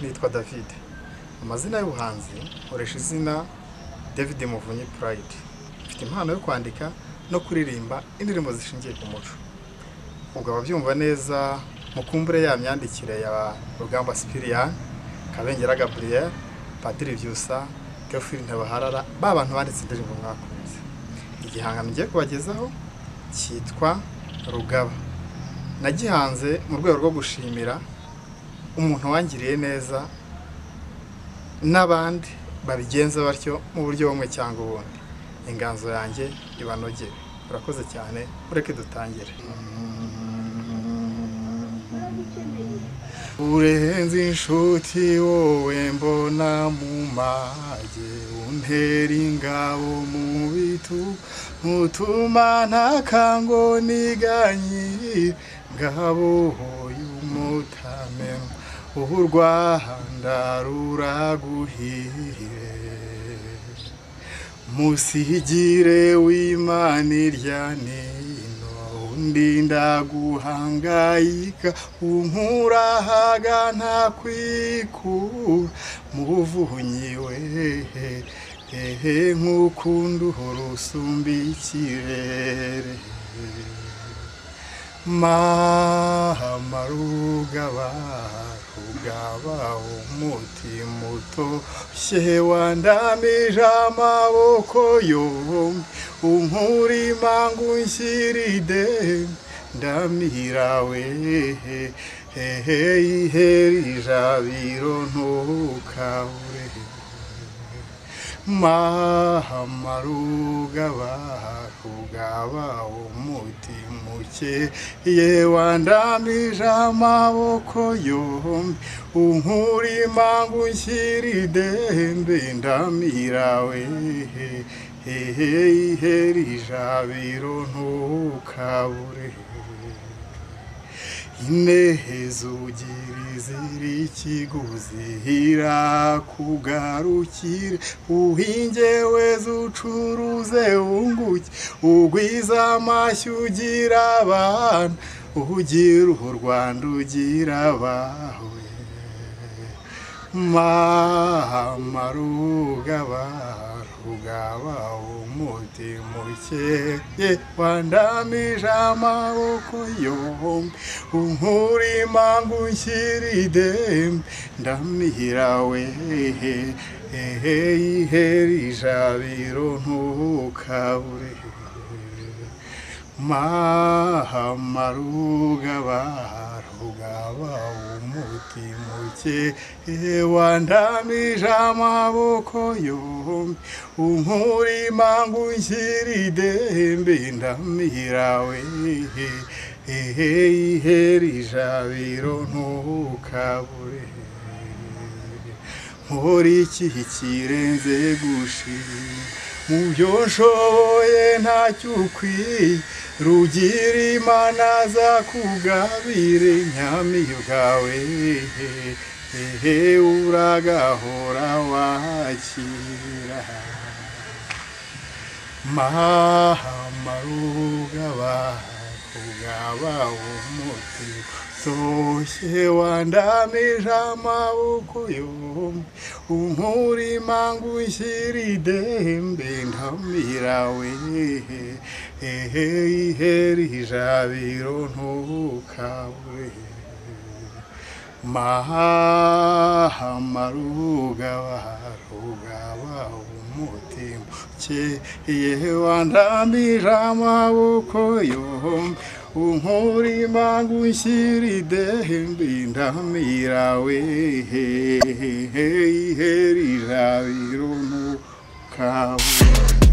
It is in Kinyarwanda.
yitwa David amazina y'ubuhanzi nkoresha izina David Muvunyi Pride mfite impano yo kwandika no kuririmba indirimbo zishingiye ku muco ubwo ababyumva neza mukumbure ya myandikire ya Rugamba Cyprien Kabengera Gabriel Padiri Byusa Theophile Ntabaharara ba bantu banditse indirimbo mwakunze igihangano ngiye kubagezaho cyitwa Rugaba nagihanze mu rwego rwo gushimira umuntu wangiriye neza n'abandi babigenza batyo mu buryo bumwe cyangwa ubundi inganzo yanjye ibanogere urakoze cyane mureke dutangire urenze inshuti wowe mbona mu mage untera ingabo mu bitugu utuma ntakango niganyiri ngabo y'umutamenwa ubu u rwanda ruraguhiye musigire w'imana irya nino undi ndaguhangayika unkurahaga nta kwikura muvunyi we hehe nk'ukundi urusumba ikirere mama rugaba rugaba umutima utoshye wandamije amaboko yombi umurima ngo unshyiride ndamira we hehe ihera ijabiro ntukabure mama rugaba rugaba umutima ukeye wandamije amaboko yombi unkurima ngo unshyire idembe ndamira we hehe ihera ijabiro ntukabure ineza ugira izira ikiguzi irakugarukire uhinge weze ucuruze wunguke ugwiza amashyi ugira abana ugira u rwanda ugira abawe mama rugaba rugaba umutima ukeye wandamije amaboko yombi unkurima ngo unshyire idembe ndamira we hehe ihera ijabiro ntukabure mama rugaba rugaba umutima ukeye wandamije amaboko yombi unkurima ngo unshyire idembe ndamira we hehe ihera ijabiro ntukabure nkora iki kirenze gushima mu byo nshoboye ntacyo ukwiye rugira imana zakugabire nyamiyo bwawe hehe uragahora wakira mama rugaba rugaba umutima utoshye wandamije amaboko yombi unkurima ngo unshyire idembe ndamira we hehe ihera ijabiro ntukabure mahama rugaba rugaba umutima ukeye wandamije amaboko yombi unkurima ngo unshyire idembe ndamira we hehe ihera ijabiro ntukabure